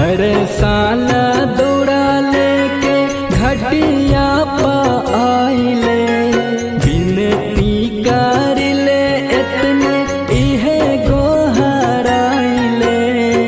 हर साल दौड़ा लेके घटिया पा आइले बिनती कर ले इतने इहे गोहराइले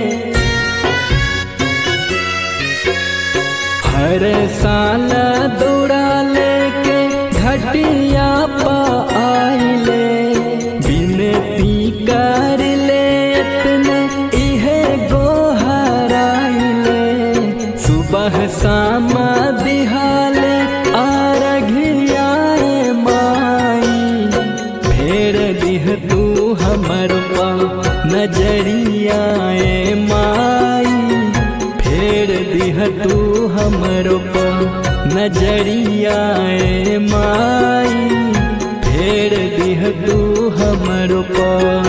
हर साल दौड़ा लेके घटिया पा आइले बिनती कर ले इतने इहे गोहराइले सुबह शाम दिहाले आरघियाए माई फेर दिह तू हमर पा नजरियाए माई फेर दिह तू हमर पा नजरियाए माई फेर दिह तू हमर पा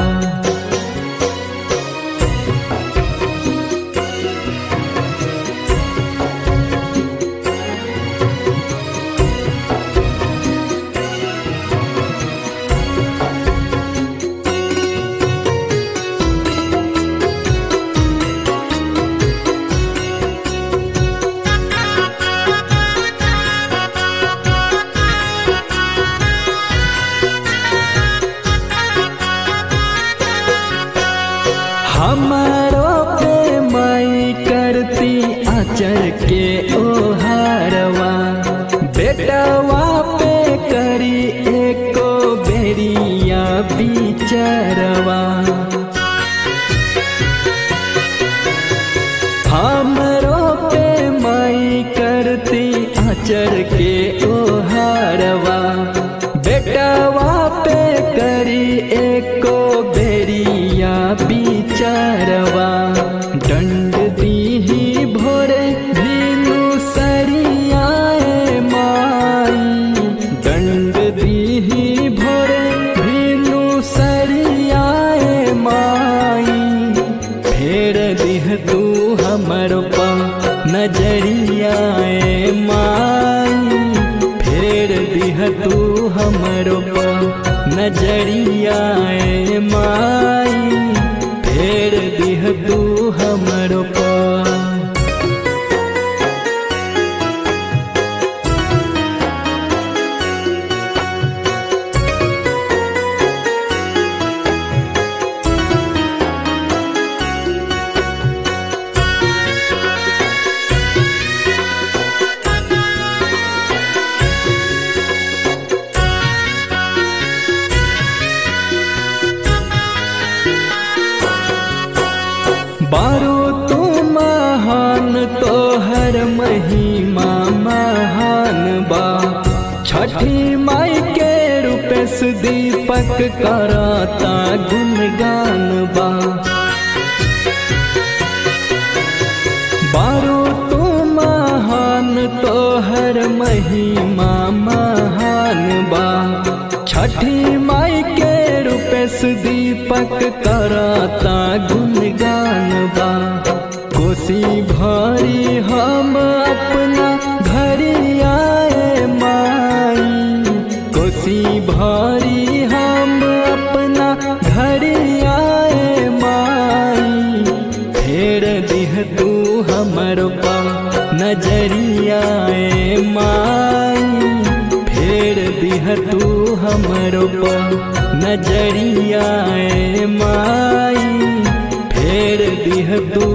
हमारो पे माई करती आचर के ओहारवा बेटवा पे करी एको बेरिया बिचरवा हमरो पे माई करती आचर के ओहारवा बेटवा पे करी एको बेरिया बिचरवा दंड दीही भोरे भीनु सरियाए माई दंड दीही भोरे भीनु सरियाए माई फेर दिह तू हमर पा नजरियाए माई फेर दिह तू हमर पा नजरियाए माई फेर दिह तू हमर पा बारो तू महान तो हर महिमा महान बा छठी माई के रूपेश दीपक कराता गुणगान बा बारो तू महान तो हर महिमा महान बा छठी माई के रूपेश दीपक कराता गुणगान बा कोसी भरी हम अपना घरी आए माई कोसी भरी हम अपना घरी आए माई फेर दिह तू हमर पा नजरियाए माई फेर दिह तू हमर पा नजरियाए माई फेर दिह तू